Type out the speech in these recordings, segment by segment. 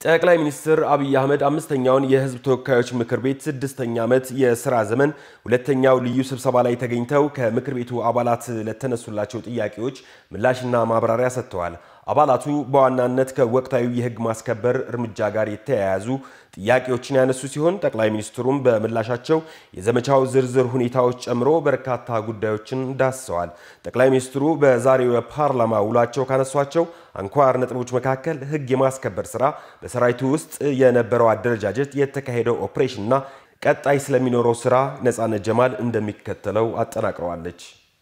ጠቅላይ ሚኒስትር አብይ አህመድ አምስተኛውን የህዝብ ተወካዮች ምክር ቤት ስድስተኛ ዓመት የስራ ዘመን ሁለተኛው ልዩ ስብሰባ ላይ ተገኝተው ከምክር ቤቱ አባላት ለተነሱላቸው ጥያቄዎች ምላሽና ማብራሪያ ሰጥተዋል። አባላቱ በዋናነት ከወቅታዊ የህግ ማስከበር እርምጃ ጋር የተያያዙ ጥያቄዎችን ያነሱ ሲሆን ጠቅላይ ሚኒስትሩም በምላሻቸው የዘመቻው ዝርዝር ሁኔታዎች ጨምሮ በርካታ ጉዳዮችን ዳስሰዋል። ጠቅላይ ሚኒስትሩ በዛሬው የፓርላማ ውሏቸው ካነሷቸው አንኳር ነጥቦች መካከል ህግ የማስከበር ስራ፣ በሰራዊቱ ውስጥ የነበረው አደረጃጀት፣ የተካሄደው ኦፕሬሽንና ቀጣይ ስለሚኖረው ስራ ነጻነት ጀማል እንደሚከተለው አጠናቅረዋለች።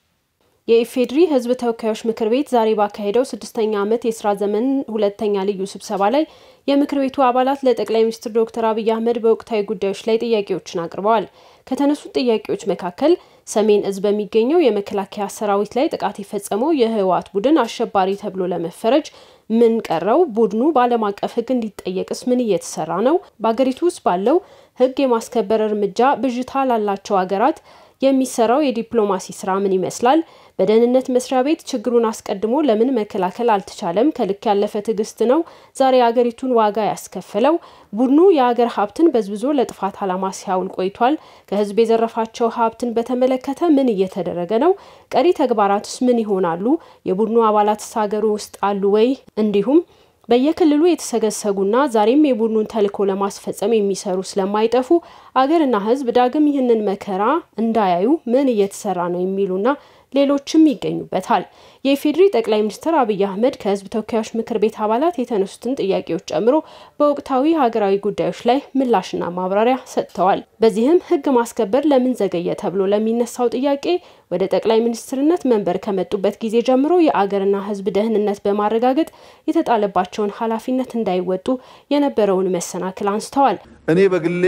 የኢፌዴሪ ህዝብ ተወካዮች ምክር ቤት ዛሬ ባካሄደው ስድስተኛ ዓመት የስራ ዘመን ሁለተኛ ልዩ ስብሰባ ላይ የምክር ቤቱ አባላት ለጠቅላይ ሚኒስትር ዶክተር አብይ አህመድ በወቅታዊ ጉዳዮች ላይ ጥያቄዎችን አቅርበዋል። ከተነሱት ጥያቄዎች መካከል ሰሜን እዝ በሚገኘው የመከላከያ ሰራዊት ላይ ጥቃት የፈጸመው የህወሓት ቡድን አሸባሪ ተብሎ ለመፈረጅ ምን ቀረው? ቡድኑ በዓለም አቀፍ ህግ እንዲጠየቅስ ምን እየተሰራ ነው? በአገሪቱ ውስጥ ባለው ህግ የማስከበር እርምጃ ብዥታ ላላቸው ሀገራት የሚሰራው የዲፕሎማሲ ስራ ምን ይመስላል? በደህንነት መስሪያ ቤት ችግሩን አስቀድሞ ለምን መከላከል አልተቻለም? ከልክ ያለፈ ትዕግስት ነው ዛሬ አገሪቱን ዋጋ ያስከፈለው። ቡድኑ የሀገር ሀብትን በዝብዞ ለጥፋት ዓላማ ሲያውል ቆይቷል። ከህዝብ የዘረፋቸው ሀብትን በተመለከተ ምን እየተደረገ ነው? ቀሪ ተግባራትስ ምን ይሆናሉ? የቡድኑ አባላትስ ሀገሩ ውስጥ አሉ ወይ? እንዲሁም በየክልሉ የተሰገሰጉና ዛሬም የቡድኑን ተልዕኮ ለማስፈጸም የሚሰሩ ስለማይጠፉ አገርና ህዝብ ዳግም ይህንን መከራ እንዳያዩ ምን እየተሰራ ነው የሚሉና ሌሎችም ይገኙበታል። የኢፌዴሪ ጠቅላይ ሚኒስትር አብይ አህመድ ከህዝብ ተወካዮች ምክር ቤት አባላት የተነሱትን ጥያቄዎች ጨምሮ በወቅታዊ ሀገራዊ ጉዳዮች ላይ ምላሽና ማብራሪያ ሰጥተዋል። በዚህም ህግ ማስከበር ለምን ዘገየ ተብሎ ለሚነሳው ጥያቄ ወደ ጠቅላይ ሚኒስትርነት መንበር ከመጡበት ጊዜ ጀምሮ የአገርና ህዝብ ደህንነት በማረጋገጥ የተጣለባቸውን ኃላፊነት እንዳይወጡ የነበረውን መሰናክል አንስተዋል። እኔ በግሌ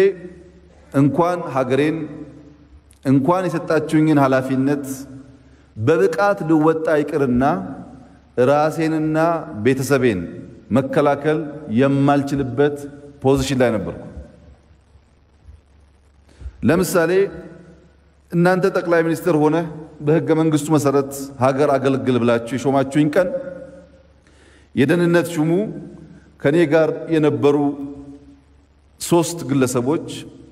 እንኳን ሀገሬን እንኳን የሰጣችሁኝን ኃላፊነት በብቃት ልወጣ ይቅርና ራሴንና ቤተሰቤን መከላከል የማልችልበት ፖዚሽን ላይ ነበርኩ። ለምሳሌ እናንተ ጠቅላይ ሚኒስትር ሆነ በህገ መንግስቱ መሰረት ሀገር አገልግል ብላችሁ የሾማችሁኝ ቀን የደህንነት ሹሙ ከኔ ጋር የነበሩ ሶስት ግለሰቦች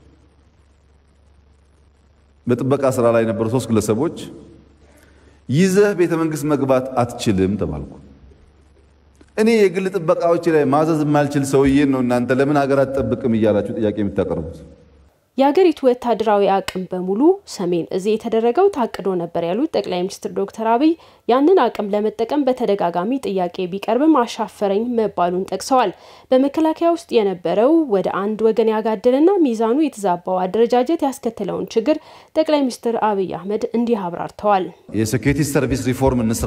በጥበቃ ስራ ላይ የነበሩ ሶስት ግለሰቦች ይዘህ ቤተ መንግስት መግባት አትችልም ተባልኩ። እኔ የግል ጥበቃዎች ላይ ማዘዝ የማልችል ሰውዬን ነው እናንተ ለምን ሀገር አትጠብቅም እያላችሁ ጥያቄ የምታቀርቡት? የሀገሪቱ ወታደራዊ አቅም በሙሉ ሰሜን እዝ የተደረገው ታቅዶ ነበር ያሉት ጠቅላይ ሚኒስትር ዶክተር አብይ ያንን አቅም ለመጠቀም በተደጋጋሚ ጥያቄ ቢቀርብም አሻፈረኝ መባሉን ጠቅሰዋል። በመከላከያ ውስጥ የነበረው ወደ አንድ ወገን ያጋደለና ሚዛኑ የተዛባው አደረጃጀት ያስከተለውን ችግር ጠቅላይ ሚኒስትር አብይ አህመድ እንዲህ አብራርተዋል። የሴኩሪቲ ሰርቪስ ሪፎርም እንስራ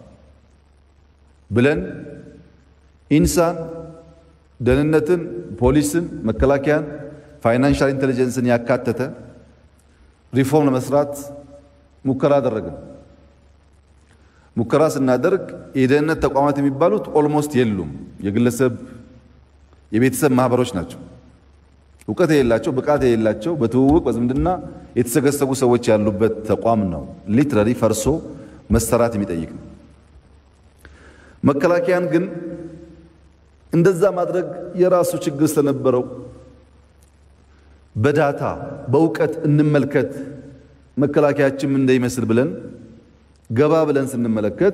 ብለን ኢንሳን፣ ደህንነትን፣ ፖሊስን፣ መከላከያን ፋይናንሻል ኢንቴሊጀንስን ያካተተ ሪፎርም ለመስራት ሙከራ አደረግን። ሙከራ ስናደርግ የደህንነት ተቋማት የሚባሉት ኦልሞስት የሉም። የግለሰብ የቤተሰብ ማህበሮች ናቸው። እውቀት የሌላቸው፣ ብቃት የሌላቸው፣ በትውውቅ በዝምድና የተሰገሰጉ ሰዎች ያሉበት ተቋም ነው። ሊትራሊ ፈርሶ መሰራት የሚጠይቅ ነው። መከላከያን ግን እንደዛ ማድረግ የራሱ ችግር ስለነበረው በዳታ በእውቀት እንመልከት መከላከያችን እንደይመስል ብለን ገባ ብለን ስንመለከት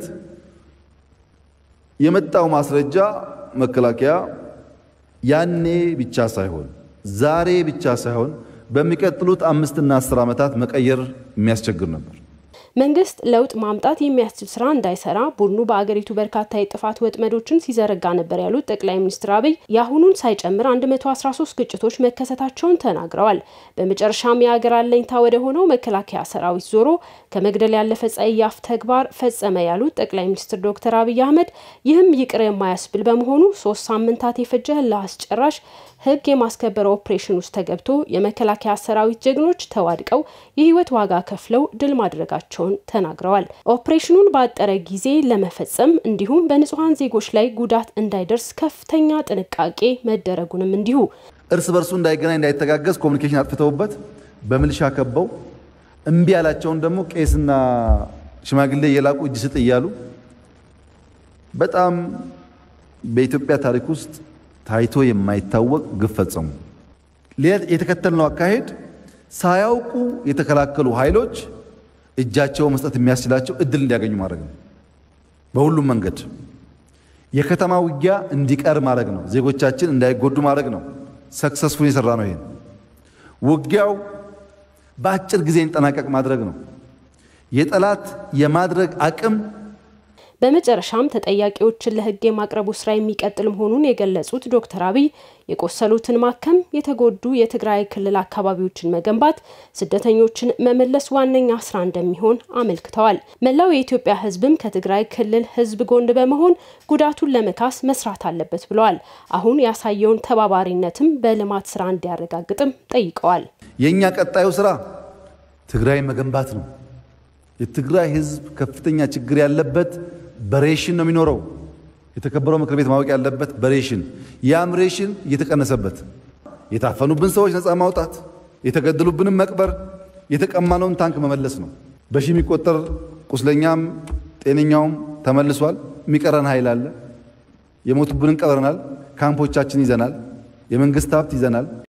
የመጣው ማስረጃ መከላከያ ያኔ ብቻ ሳይሆን ዛሬ ብቻ ሳይሆን በሚቀጥሉት አምስትና አስር ዓመታት መቀየር የሚያስቸግር ነበር። መንግስት ለውጥ ማምጣት የሚያስችል ስራ እንዳይሰራ ቡድኑ በአገሪቱ በርካታ የጥፋት ወጥመዶችን ሲዘረጋ ነበር ያሉት ጠቅላይ ሚኒስትር አብይ የአሁኑን ሳይጨምር 113 ግጭቶች መከሰታቸውን ተናግረዋል። በመጨረሻም የሀገር አለኝታ ወደ ሆነው መከላከያ ሰራዊት ዞሮ ከመግደል ያለፈ ጸያፍ ተግባር ፈጸመ ያሉት ጠቅላይ ሚኒስትር ዶክተር አብይ አህመድ ይህም ይቅር የማያስብል በመሆኑ ሶስት ሳምንታት የፈጀ ለአስጨራሽ ህግ የማስከበር ኦፕሬሽን ውስጥ ተገብቶ የመከላከያ ሰራዊት ጀግኖች ተዋድቀው የህይወት ዋጋ ከፍለው ድል ማድረጋቸውን ተናግረዋል። ኦፕሬሽኑን ባጠረ ጊዜ ለመፈጸም እንዲሁም በንጹሐን ዜጎች ላይ ጉዳት እንዳይደርስ ከፍተኛ ጥንቃቄ መደረጉንም እንዲሁ እርስ በርሱ እንዳይገናኝ እንዳይተጋገዝ ኮሚኒኬሽን አጥፍተውበት በምልሻ ከበው እምቢ ያላቸውን ደግሞ ቄስና ሽማግሌ እየላቁ እጅ ስጥ እያሉ በጣም በኢትዮጵያ ታሪክ ውስጥ ታይቶ የማይታወቅ ግፍ ፈጸሙ። የተከተልነው አካሄድ ሳያውቁ የተከላከሉ ኃይሎች እጃቸው መስጠት የሚያስችላቸው እድል እንዲያገኙ ማድረግ ነው። በሁሉም መንገድ የከተማ ውጊያ እንዲቀር ማድረግ ነው። ዜጎቻችን እንዳይጎዱ ማድረግ ነው። ሰክሰስፉል የሰራ ነው። ይሄን ውጊያው በአጭር ጊዜ እንጠናቀቅ ማድረግ ነው። የጠላት የማድረግ አቅም በመጨረሻም ተጠያቂዎችን ለሕግ የማቅረቡ ስራ የሚቀጥል መሆኑን የገለጹት ዶክተር አብይ የቆሰሉትን ማከም፣ የተጎዱ የትግራይ ክልል አካባቢዎችን መገንባት፣ ስደተኞችን መመለስ ዋነኛ ስራ እንደሚሆን አመልክተዋል። መላው የኢትዮጵያ ሕዝብም ከትግራይ ክልል ሕዝብ ጎን በመሆን ጉዳቱን ለመካስ መስራት አለበት ብለዋል። አሁን ያሳየውን ተባባሪነትም በልማት ስራ እንዲያረጋግጥም ጠይቀዋል። የእኛ ቀጣዩ ስራ ትግራይ መገንባት ነው። የትግራይ ሕዝብ ከፍተኛ ችግር ያለበት በሬሽን ነው የሚኖረው። የተከበረው ምክር ቤት ማወቅ ያለበት በሬሽን ያም ሬሽን እየተቀነሰበት የታፈኑብን ሰዎች ነፃ ማውጣት፣ የተገደሉብንም መቅበር፣ የተቀማነውን ታንክ መመለስ ነው። በሺህ የሚቆጠር ቁስለኛም ጤነኛውም ተመልሷል። የሚቀረን ኃይል አለ። የሞቱብንን ቀብረናል። ካምፖቻችን ይዘናል። የመንግስት ሀብት ይዘናል።